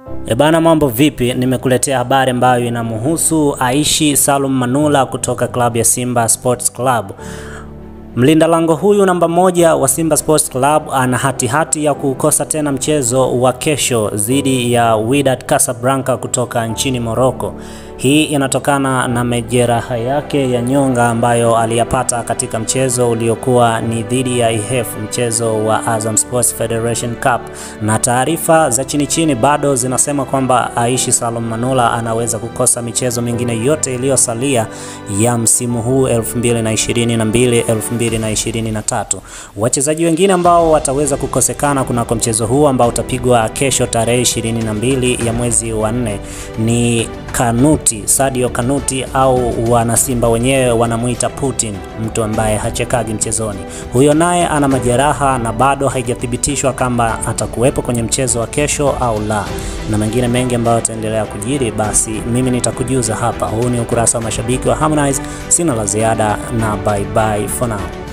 Ebana, mambo vipi? Nimekuletea habari ambayo inamhusu Aishi Salum Manula kutoka klabu ya Simba Sports Club. Mlinda lango huyu namba moja wa Simba Sports Club ana hatihati hati ya kukosa tena mchezo wa kesho dhidi ya Wydad Casablanca kutoka nchini Morocco. Hii inatokana na majeraha yake ya nyonga ambayo aliyapata katika mchezo uliokuwa ni dhidi ya IHF, mchezo wa Azam Sports Federation Cup, na taarifa za chini chini bado zinasema kwamba Aishi Salum Manula anaweza kukosa michezo mingine yote iliyosalia ya msimu huu 2022 2023. Wachezaji wengine ambao wataweza kukosekana kunako mchezo huu ambao utapigwa kesho tarehe 22 ya mwezi wa nne ni Kanuti, Sadio Kanuti au wanasimba wenyewe wanamuita Putin, mtu ambaye hachekagi mchezoni. Huyo naye ana majeraha na bado haijathibitishwa kama atakuwepo kwenye mchezo wa kesho au la, na mengine mengi ambayo yataendelea kujiri, basi mimi nitakujuza hapa. Huu ni ukurasa wa mashabiki wa Harmonize. Sina la ziada na bye bye for now.